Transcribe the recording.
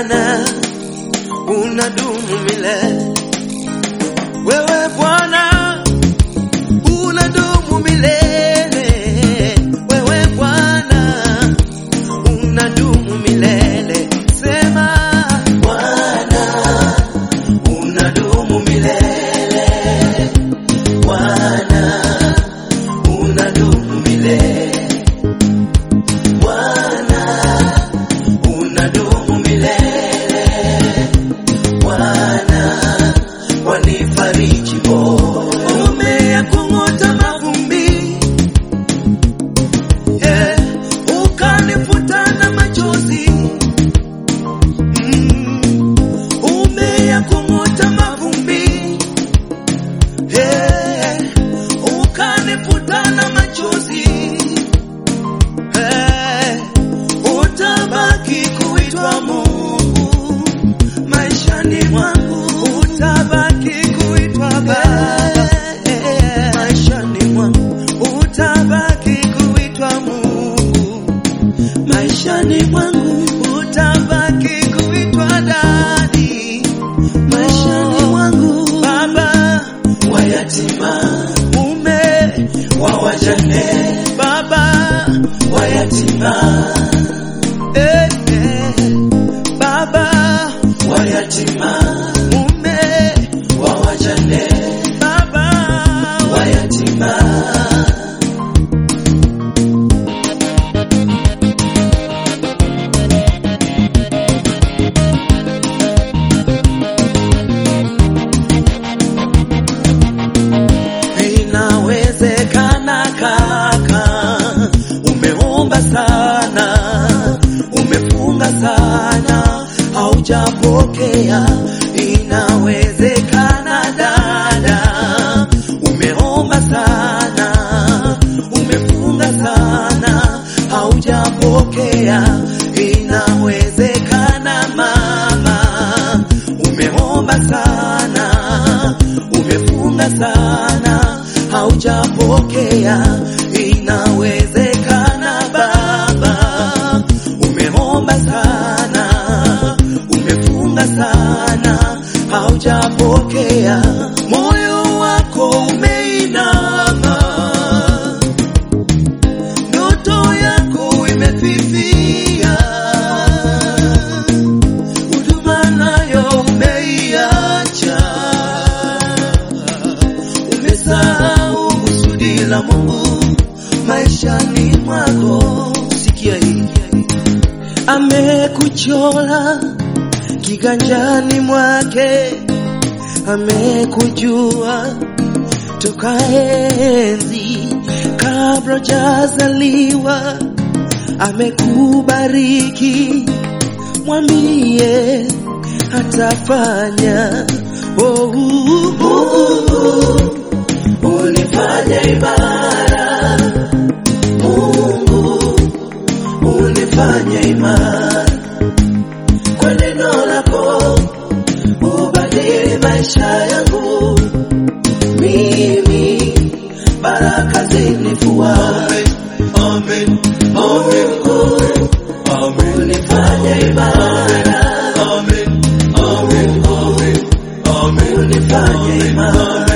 Bwana unadumu milele, wewe Bwana unadumu milele, wewe Bwana unadumu milele. Sema Bwana unadumu milele, Bwana unadumu milele, Bwana unadumu milele, Bwana wanifariji moyo, umeyakung'uta mavumbi yeah, ukanifuta na machozi mm, umeyakung'uta mavumbi yeah, ukanifuta na machozi Eh, utabaki kuitwa Mungu maishani mwangu, utabaki kuitwa Baba maishani mwangu, utabaki kuitwa Mungu maishani mwangu, utabaki kuitwa Dadi maishani mwangu, Baba wa yatima, mume wa wajane, Baba wa yatima, eh, eh, Baba wa yatima, mume wa wajane, Baba wa yatima. Inawezekana kaka, umeomba sana, umefunga sana, haujapokea. Inawezekana dada, umeomba sana, umefunga sana, haujapokea. Inawezekana mama, umeomba sana, umefunga sana, haujapokea. Inawezekana baba, umeomba sana, umefunga sana, haujapokea. Moyo wako umeinama, ndoto yako imefifia, huduma nayo umeiacha, umesahau kusudi la Mungu maishani mwako. Sikia hii, amekuchora kiganjani mwake, amekujua toka enzi kabla hujazaliwa, amekubariki, mwambie atafanya. Oh, Mungu unifanye imara, Mungu unifanye imara kwa neno lako, ubadili maisha yangu mimi, baraka zinifuate. Amen, amen, amen, amen. Unifanye imara, amen, amen, amen, amen. Unifanye imara